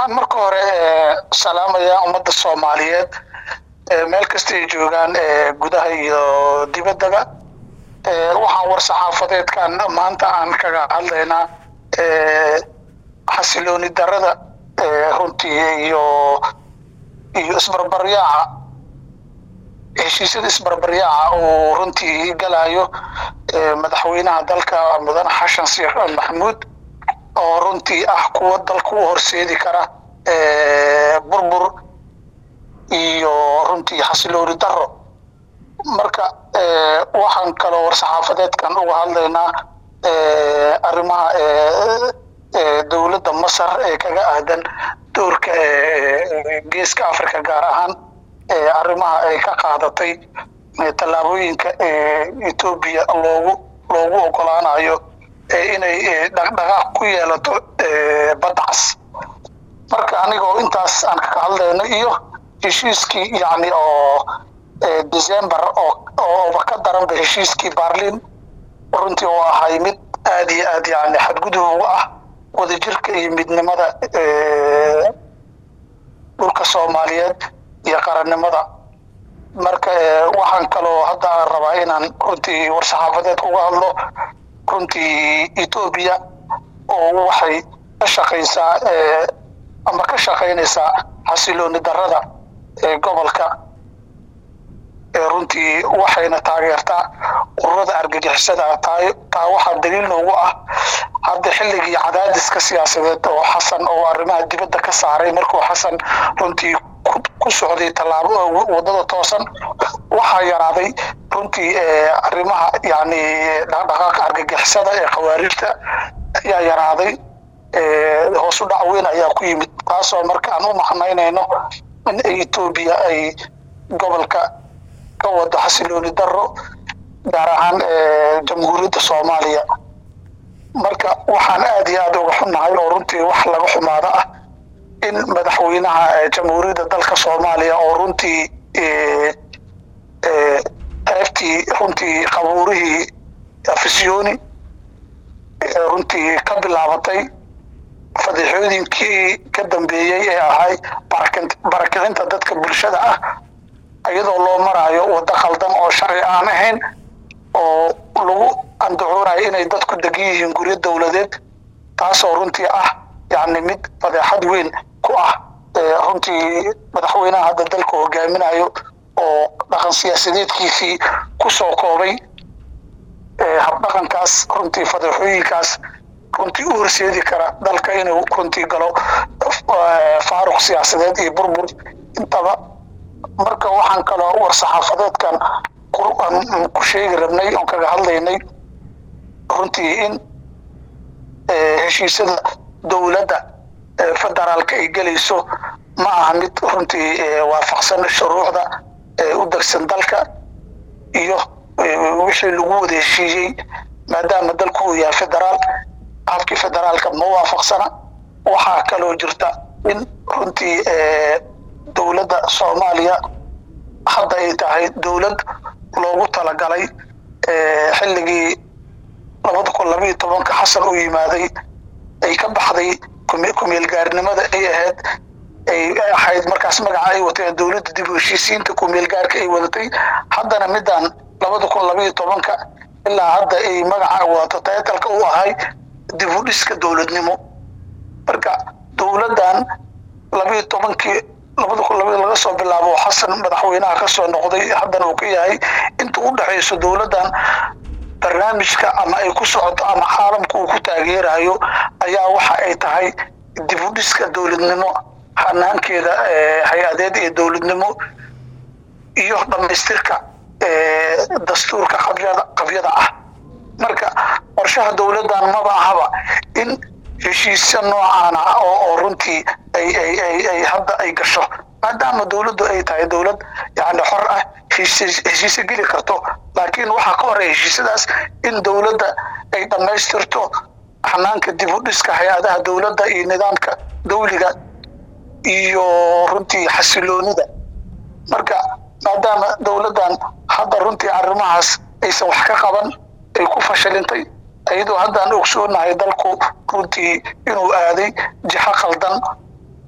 waxaan marka hore salaamayaa ummadda soomaaliyeed meel kasta ay joogaan gudaha iyo dibaddaba waxaan war saxaafadeedkan maanta aan kaga hadlaynaa xasilooni darada runtii iyo iyo isbarbaryaaca heshiisyada isbarbaryaaca uu runtii galayo madaxweynaha dalka mudane xashan sheekh maxamuud oo runtii ah kuwa dalka u horseedi kara burbur iyo runtii xasilooni daro marka waxaan kaloo war-saxaafadeedkan uga hadlaynaa arrimaha dowladda masar ee kaga aadan doorka geeska africa gaar ahaan arrimaha ay ka qaadatay tallaabooyinka etoobiya loogu loogu ogolaanayo inay dhaqdhaqaaq ku yeelato badcas marka anigoo intaas aan kaga hadlayno iyo heshiiskii yacni oo december oo ooba ka daranba heshiiskii barlin runtii oo ahay mid aada iyo aad yani xadgudub uga ah wadajirka iyo midnimada dhulka soomaaliyeed iyo qarannimada marka waxaan kaloo hadda aan rabaa inaan runtii war-saxaafadeed uga hadlo runtii etoobiya oo waxay ka shaqaysaa ama ka shaqaynaysaa xasilooni darada ee gobolka runtii waxayna taageertaa ururada argagixisada taa taa waxaa daliil noogu ah hadda xilligii cadaadiska siyaasadeed oo xasan oo arrimaha dibadda ka saaray markuu xasan runtii ku socday tallaabo wadada toosan waxaa yaraaday runtii arrimaha yani dhaqdhaqaaqa argagixisada ee khawaarijta ayaa yaraaday hoos u dhac weyn ayaa ku yimid taasoo marka aan u macnaynayno in etoobiya ay gobolka ka wado xasilooni daro gaar ahaan jamhuuriyadda soomaaliya marka waxaan aada iyo aada uga xunnahay oo runtii wax laga xumaado ah in madaxweynaha jamhuuriyadda dalka soomaaliya oo runtii qaybtii runtii qabuurihii afisyooni runtii ka bilaabatay fadixooyinkii ka dambeeyey ee ahay barakicinta dadka bulshada ah iyadoo loo maraayo waddo khaldan oo sharci aan ahayn oo lagu andacoonayo inay dadku degan yihiin guryo dowladeed taasoo runtii ah yacni mid fadeexad weyn ku ah runtii madaxweynaha hadda dalka hogaaminayo oo dhaqan siyaasadeedkiisii ku soo koobay habdhaqankaas runtii fadeexooyinkaas runtii u horseedi kara dalka inuu runtii galo faaruq siyaasadeed iyo burbur intaba marka waxaan kaloo war saxaafadeedkan ku sheegi rabnay oon kaga hadlaynay runtii in heshiisyada dowladda federaalka ay gelayso ma aha mid runtii waafaqsan shuruucda u degsan dalka iyo wixii lagu wada heshiiyey maadaama dalku uu yahay federaal habkii federaalka ma waafaqsana waxaa kaloo jirta in runtii dowladda soomaaliya hadda ay tahay dowlad loogu talagalay xilligii labada kun labaiyo tobanka xasan u yimaaday ay ka baxday kumeelgaarnimada ay ahayd ay ahayd markaas magaca ay wateen dowladda dib u heshiisiinta kumeelgaarka ay wadatay haddana midaan labada kun labaiyo tobanka ilaa hadda ay magaca wadato taytalka u ahay dib u dhiska dowladnimo marka dowladdan labaiyo tobankii labada kun labaiyo laga soo bilaabo xasan madaxweynaha ka soo noqday haddana uu ka yahay inta u dhexayso dowladdan barnaamijka ama ay ku socoto ama caalamka uu ku taageerayo ayaa waxa ay tahay dib u dhiska dowladnimo hanaankeeda hay-adeed ee dowladnimo iyo dhammaystirka dastuurka qabyada qabyada ah marka qorshaha dowladdan maba ahaba in heshiisya noocaan ah oo oo runtii ay ay ay ay hadda ay gasho maadaama dowladdu ay tahay dowlad yani xor ah heshiise geli karto laakiin waxaa ka horeya heshiisyadaas in dowladda ay dhammaystirto xanaanka dib u dhiska hay-adaha dowladda iyo nidaamka dawliga iyo runtii xasiloonida marka maadaama dowladdan hadda runtii arrimahaas aysan wax ka qaban ay ku fashilintay iyadoo haddaan ogsoonahay dalku runtii inuu aaday jixo khaldan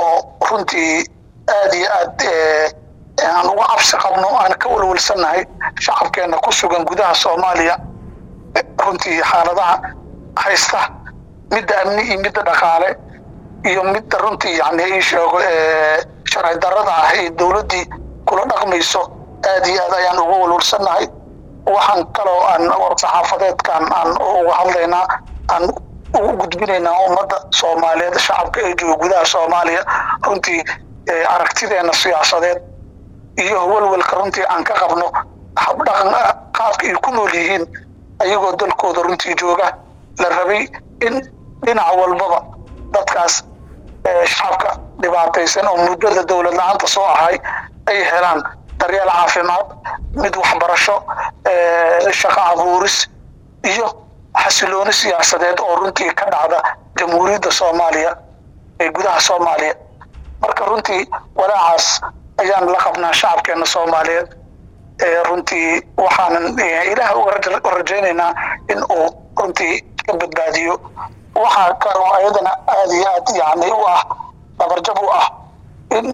oo runtii aad iyo aad aan uga cabsi qabno aan ka walwalsannahay shacabkeena ku sugan gudaha soomaaliya runtii xaaladaha haysta midda amni iyo midda dhaqaale iyo midda runtii yani ii sheego sharci darrada ah ee dowladdii kula dhaqmayso aad iyo aad ayaan uga walwalsannahay waxaan kaloo aan saxaafadeedkan aan uga hadlaynaa aan ugu gudbinaynaa ummadda soomaaliyeed shacabka ee jooga gudaha soomaaliya runtii aragtideena siyaasadeed iyo walwalka runtii aan ka qabno habdhaqan qaabka ay ku nool yihiin ayagoo dalkooda runtii jooga la rabay in dhinac walbaba dadkaas shacabka dhibaataysan oo muddada dowlad la-aanta soo ahay ay helaan daryeel caafimaad mid waxbarasho shaqo abuuris iyo xasilooni siyaasadeed oo runtii ka dhacda jamhuuriyadda soomaaliya ee gudaha soomaaliya marka runtii walaacaas ayaan la qabnaa shacabkeena soomaaliyeed runtii waxaanan ilaah uga rajaynaynaa in uu runtii ka badbaadiyo waxaa kaloo ayadana aada iyo aad yani u ah dabarjab u ah in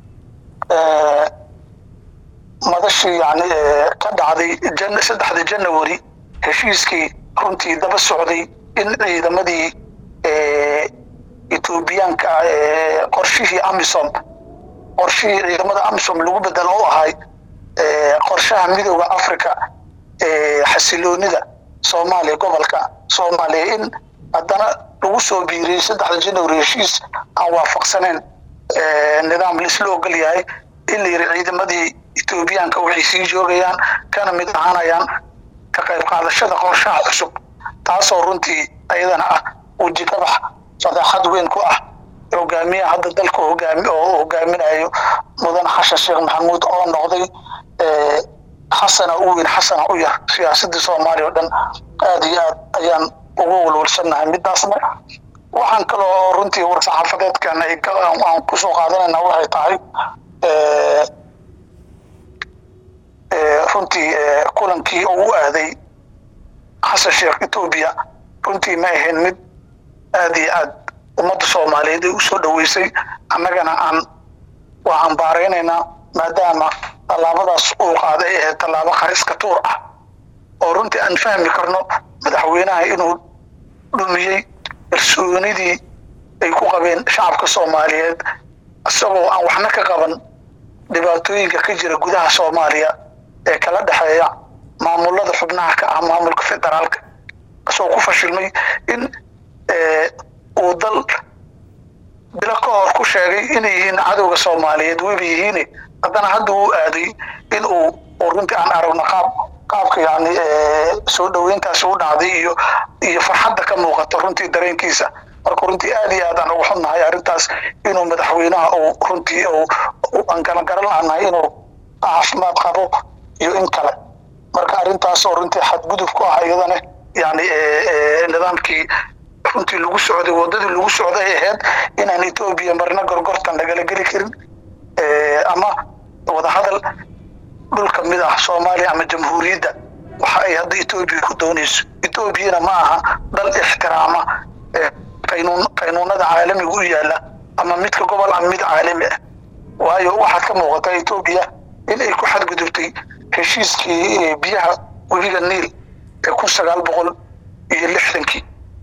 madashii yani ka dhacday jan saddexda janawari heshiiskii runtii daba socday in ciidamadii etoobiyaanka qorshihii amisom qorshihii ciidamada amisom lagu bedelo u ahay qorshaha midooda africa xasiloonida soomaaliya gobolka soomaaliya in haddana lagu soo biiriyey saddexda janawari heshiis aan waafaqsaneyn nidaam laisla ogol yahay in la yiri ciidamadii etoobiyaanka waxay sii joogayaan kana mid ahaanayaan ka qayb qaadashada qorshaha cusub taasoo runtii ayadana ah weji kabax fadeexad weyn ku ah hogaamiyaha hadda dalka hogaami oo hogaaminayo mudan xashan sheekh maxamuud oo noqday xasana u weyn xasana u yar siyaasadii soomaaliya o dhan aada iyo aad ayaan ugu walwalsannahay midaasna waxaan kaloo runtii war-saxaafadeedkan aan kusoo qaadanayna waxay tahay runtii kulankii uu u aaday xasan sheekh etoobiya runtii ma ahayn mid aada iyo aad ummadda soomaaliyeed ay usoo dhaweysay annagana aan waa cambaaraynaynaa maadaama tallaabadaas uu qaaday ee tallaabo khariska tuur ah oo runtii aan fahmi karno madaxweynaha inuu dhumiyey kalsoonidii ay ku qabeen shacabka soomaaliyeed isagoo aan waxna ka qaban dhibaatooyinka ka jira gudaha soomaaliya ee kala dhexeeya maamulada xubnaha ka ah maamulka federaalka isagoo ku fashilmay in uu dal bilo ka hor ku sheegay inay yihiin cadowga soomaaliyeed weyba yihiine haddana hadda uu aaday in uu runtii aan aragno qaab qaabka yani soo dhaweyntaasi u dhacday iyo iyo farxadda ka muuqato runtii dareenkiisa marka runtii aad iyo aad aan ugu xunnahay arrintaas inuu madaxweynaha uu runtii aan galangaran laanahay inuu caafimaad qabo iyo in kale marka arrintaas oo runtii xadgudub ku ah iyadana yani nidaamkii runtii lagu socday wadadii lagu socday ay ahayd inaan etoobiya marna gorgortan lagala geli karin ama wadahadal dhul ka mid ah soomaaliya ama jamhuuriyadda waxa ay hadda etoobiya ku doonayso etoobiyana ma aha dal ixtiraama qaynuun qaynuunada caalamiga u yaala ama midka gobol ama mid caalami ah waayo waxaad ka muuqata etoobiya in ay ku xadgudubtay heshiiskii biyaha webiga niil ee kun sagaal boqol iyo lixdankii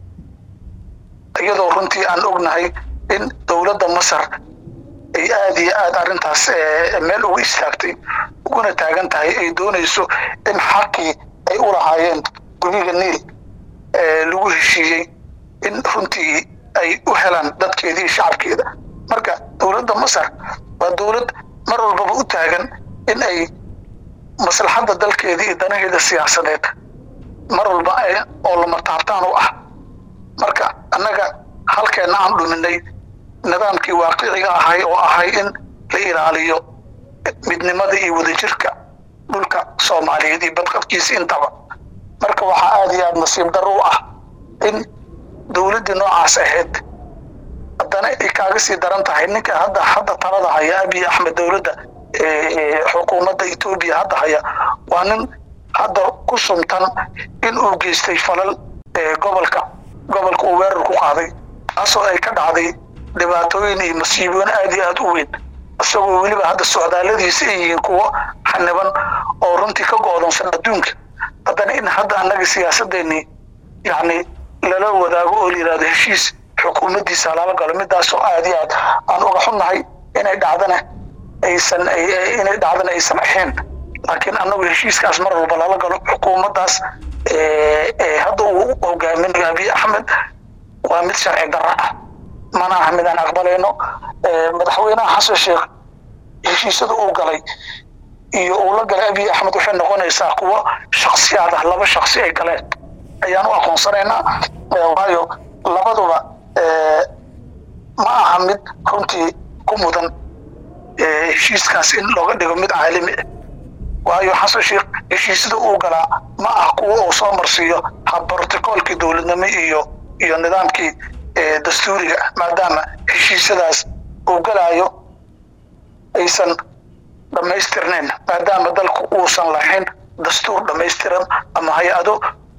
iyadoo runtii aan ognahay in dowladda masar ay aada iyo aada arrintaas meel ugu istaagtay uguna taagan tahay ay doonayso in xaqii ay u lahaayeen webiga niil lagu heshiiyey in runtii ay u helaan dadkeeda iyo shacabkeeda marka dowladda masar waa dowlad mar walbaba u taagan in ay maslaxadda dalkeeda iyo danaheeda siyaasadeed mar walba oo lama taabtaan u ah marka annaga halkeenna aan dhuminay nidaamkii waaqiciga ahay oo ahay in la ilaaliyo midnimada iyo wadajirka dhulka soomaaliyeed iyo badqabkiisa intaba marka waxaa aada iyo aada nasiib daro u ah in dowladdii noocaas ahayd haddana ay kaaga sii daran tahay ninka hadda hadda talada haya abiy axmed dowladda xukuumadda etoobiya hadda haya waa nin hadda ku sumtan in uu geystay falal gobolka gobolka uu weerar ku qaaday taasoo ay ka dhacday dhibaatooyin iyo masiibooyin aad iyo aad u weyn isagoo weliba hadda socdaaladiisa ay yihiin kuwo xaniban oo runtii ka go'doonsan adduunka haddana in hadda annaga siyaasadeenii yacni lala wadaago oo la yidhahdo heshiis xukuumaddiisa lala galo midaasoo aad iyo aad aan uga xunnahay inay dhacdana aysan inay dhacdana aysan ahayn laakiin annagu heshiiskaas mar walba lala galo xukuumaddaas hadda uu hogaaminayo abiy axmed waa mid sharci darra ah mana aha midaan aqbalayno madaxweynaha xasan sheekh heshiisyada uu galay iyo uu la galay abiy axmed waxay noqonaysaa kuwo shaksiyaad ah laba shaksi ay galeen ayaan u aqoonsanaynaa waayo labaduba ma aha mid runtii ku mudan heshiiskaas in looga dhigo mid caalami ah waayo xasan sheekh heshiisyada uu galaa ma ah kuwo uu soo marsiiyo habrotokoolkii dowladnimo iyo iyo nidaamkii dastuuriga maadaama heshiisyadaas uu galaayo aysan dhammaystirnayn maadaama dalku uusan lahayn dastuur dhammaystiran ama hay-ado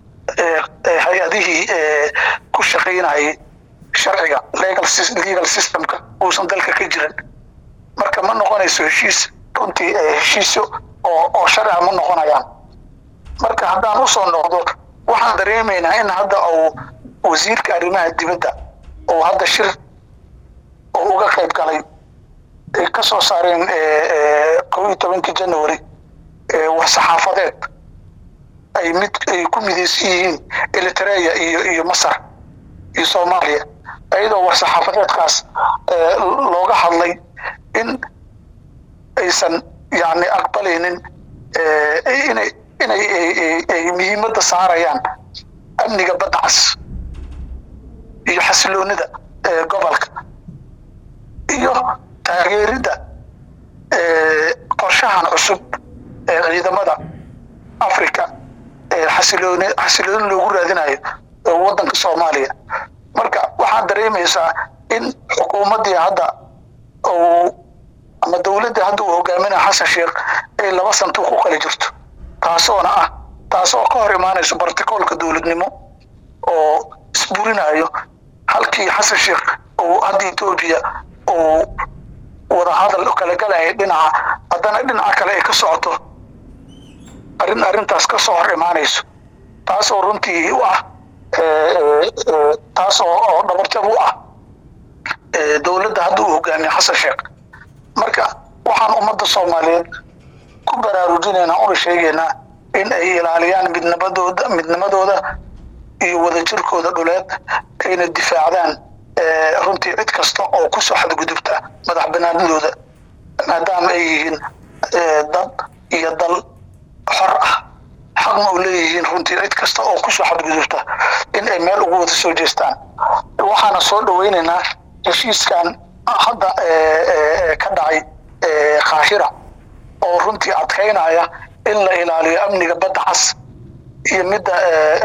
hay-adihii ku shaqaynayay sharciga legal systemka uusan dalka ka jirin marka ma noqonayso heshiis runtii heshiisyo oo oo sharciga ma noqonayaan marka haddaan usoo noqdo waxaan dareemaynaa in hadda uu wasiirka arrimaha dibadda oo hadda shir oo uga qayb galay ay ka soo saareen kow iyo tobankii january war saxaafadeed ay mid ay ku midaysan yihiin eritrea iyo iyo masar iyo soomaaliya iyadoo war saxaafadeedkaas looga hadlay in aysan yani aqbalaynin inay inay ay muhiimadda saarayaan amniga badda cas iyo xasiloonida gobolka iyo taageeridda qorshahan cusub ee ciidamada africa xasilooni xasilooni loogu raadinayo waddanka soomaaliya marka waxaad dareemaysaa in xukuumaddii hadda uu ama dowladda hadda uu hogaaminaya xasan sheekh ay laba santuuq u kala jirto taasoona ah taasoo ka hor imaanayso barticoolka dowladnimo oo isburinayo halkii xasan sheekh uu hadda etoobiya uu wadahadal kala galaya dhinaca haddana dhinaca kale ay ka socoto arrin arrintaas ka soo hor imaanayso taasoo runtii u ah taas oo oo dhabarjab u ah dowladda hadda uu hogaamiye xasan sheekh marka waxaan ummadda soomaaliyeed ku baraarujinaynaa una sheegaynaa in ay ilaaliyaan midnimadooda midnimadooda iyo wadajirkooda dhuleed ayna difaacdaan runtii cid kasta oo kusoo xadgudubta madax banaanidooda maadaama ay yihiin dad iyo dal xor ah xaqna u leeyihiin runtii cid kasta oo kusoo xadgudubta in ay meel ugu wada soo jeestaan waxaana soo dhaweynaynaa heshiiskan hadda ka dhacay kaahira oo runtii adkaynaya in la ilaaliyo amniga badda cas iyo midda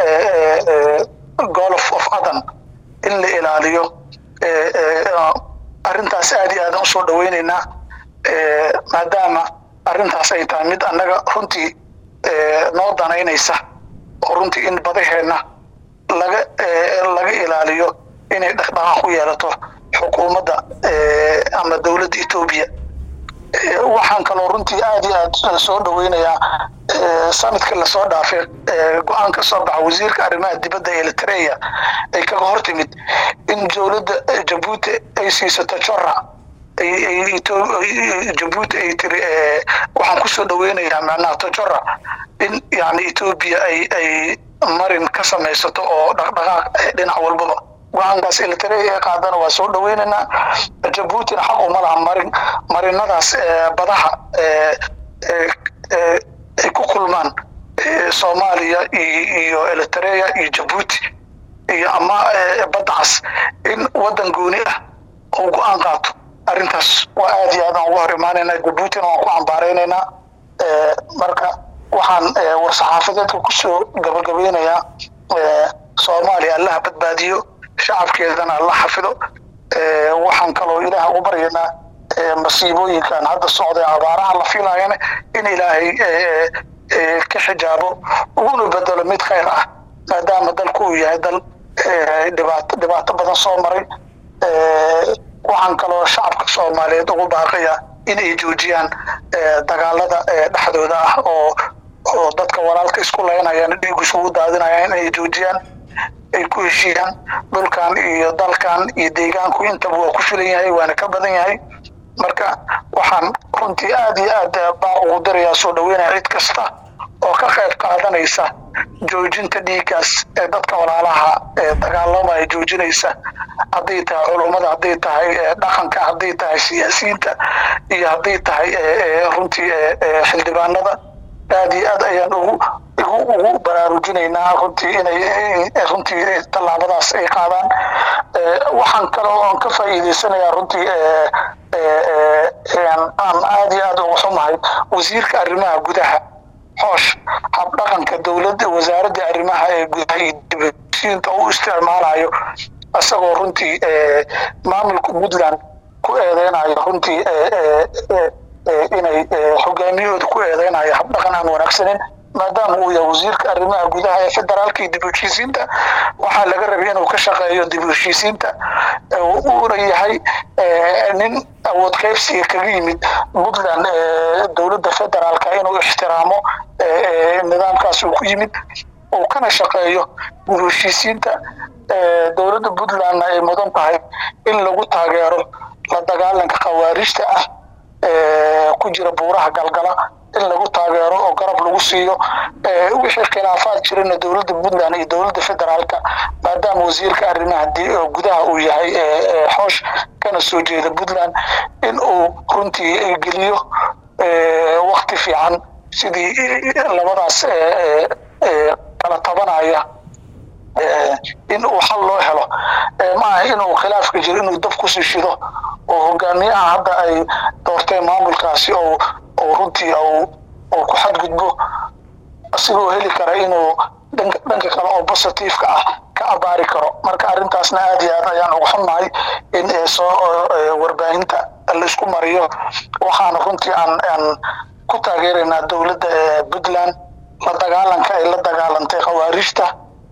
golf of adan in la ilaaliyo arrintaas aad iyo aadan usoo dhaweynaynaa maadaama arrintaas ay tahay mid annaga runtii noo danaynaysa oo runtii in badaheenna laga laga ilaaliyo inay dhaqdhaqaaq u yeelato xukuumadda ama dowladda etoobiya waxaan kaloo runtii aad iyo aad soo dhaweynayaa sanadka lasoo dhaafay go-aan ka soo baxa wasiirka arrimaha dibadda eritrea ay kaga hor timid in dowladda jabuuti ay siisato jora jabuuti ay tiri waxaan kusoo dhaweynayaa macnaha tojora in yani etoobiya ay ay marin ka samaysato oo dhaqdhaqaaq dhinac walbaba go-aankaas eritrea ee qaadana waa soo dhaweynaynaa jabuutina xaq uma laha marin marinadaas badaha ay ku kulmaan soomaaliya iyo eritrea iyo jabuuti iyo ama badda cas in waddan gooni ah oo go-aan qaato arrintaas waa aad iyo aadaan uga hor imaanaynaa jabuutina waan ku cambaaraynaynaa marka waxaan war-saxaafadeedka kusoo gabagabeynayaa soomaaliya allaha badbaadiyo shacabkeedana alla xafido waxaan kaloo ilaah ugu baryaynaa masiibooyinkan hadda socday abaaraha la filayana in ilaahay ka xijaabo uguna bedelo mid khayr ah maadaama dalku uu yahay dal dhibaato dhibaato badan soo maray waxaan kaloo shacabka soomaaliyeed ugu baaqaya in ay joojiyaan dagaalada dhexdooda ah oo oo dadka walaalka isku laynayaan dhiig isugu daadinayaan in ay joojiyaan ay ku heshiiyaan dhulkan iyo dalkan iyo deegaanku intaba waa ku filan yahay waana ka badan yahay marka waxaan runtii aada iyo aad baa ugu dirayaa soo dhaweynaya cid kasta oo ka qayb qaadanaysa joojinta dhiiggaas ee dadka walaalaha ee dagaalamaya joojinaysa hadday tahay culummada hadday tahay dhaqanka hadday tahay siyaasiyiinta iyo hadday tahay runtii xildhibaanada aada iyo aad ayaan ugu ugu baraarujinaynaa runtii inay runtii tallaabadaas ay qaadaan waxaan kale oo aan ka faa'iidaysanayaa runtii aan aada iyo aad uga xumahay wasiirka arrimaha gudaha xoosh habdhaqanka dowladda wasaaradda arrimaha ee gudaha iyo dibasiinta u isticmaalayo isagoo runtii maamulka puntland ku eedeynayo runtii inay hogaamiyahooda ku eedeynayo habdhaqan aan wanaagsanin maadaama uu yahay wasiirka arrimaha gudaha ee federaalka iyo dib u heshiisiinta waxaa laga rabay inuu ka shaqeeyo dib u heshiisiinta uuna yahay nin awood qaybsiga kaga yimid puntland dowladda federaalka inuu ixtiraamo nidaamkaas uu ku yimid uu kana shaqeeyo dib u heshiisiinta dowladda puntlandna ay mudan tahay in lagu taageero la dagaalanka khawaarijta ah ku jira buuraha galgala in lagu taageero oo garab lagu siiyo wixii khilaafaad jirana dowladda puntland iyo dowladda federaalka maadaama wasiirka arrimaha gudaha uu yahay xoosh kana soo jeeda puntland in uu runtii geliyo wakti fiican sidii labadaas kala tabanaya in uu xal loo helo maaha inuu khilaafka jiro inuu dab kusii shido oo hogaamiyaha hadda ay doorteen maamulkaasi oo oo runtii oo ku xadgudbo asigoo heli kara inuu dhanka kale oo positiveka ah ka abaari karo marka arrintaasna aada iyo aad ayaan uga xunnahay in soo warbaahinta laisku mariyo waxaana runtii aan aan ku taageeraynaa dowladda puntland la dagaalanka ay la dagaalantay khawaarijta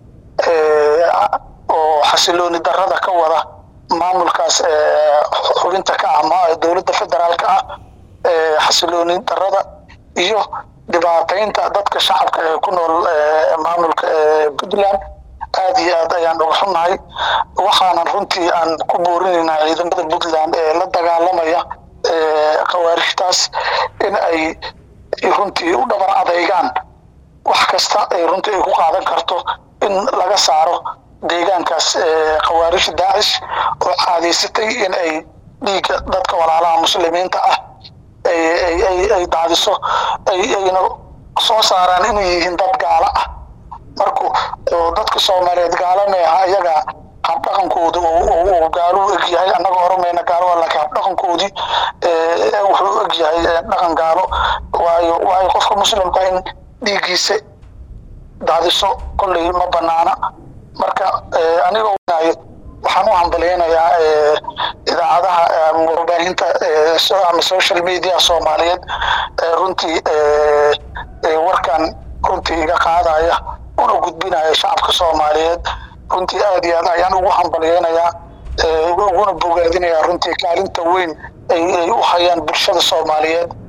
oo xasilooni darada ka wada maamulkaas xubinta ka ah dowladda federaalka ah xasilooni darada iyo dhibaataynta dadka shacabka ee ku nool maamulka puntland aada iyo aad ayaan uga xunnahay waxaanan runtii aan ku boorinaynaa ciidamada puntland ee la dagaalamaya khawaarijtaas in ay runtii u dhabar adeygaan wax kasta ay runtii ay ku qaadan karto in laga saaro deegaankaas khawaarijta daacish oo caadaysatay in ay dhiigga dadka walaalaha muslimiinta ah ay daadiso ayna soo saaraan inay yihiin dad gaalo ah marku dadka soomaaliyeed gaalo meeha iyaga habdhaqankooda uu gaalo u egyahay annaga oramayna gaalo laakiin habdhaqankoodii wuxuu u egyahay dhaqan gaalo waayo waayo qofka muslimka in dhiiggiisa daadiso kolley ma banaana marka aniga ognayo waxaan u hambaleynayaa idaacadaha warbaahinta ama social media soomaaliyeed runtii warkan runtii iga qaadaya una gudbinaya shacabka soomaaliyeed runtii aada iyo aad ayaan ugu hambalyeynayaa uguna bogaadinayaa runtii kaalinta weyn ay u hayaan bulshada soomaaliyeed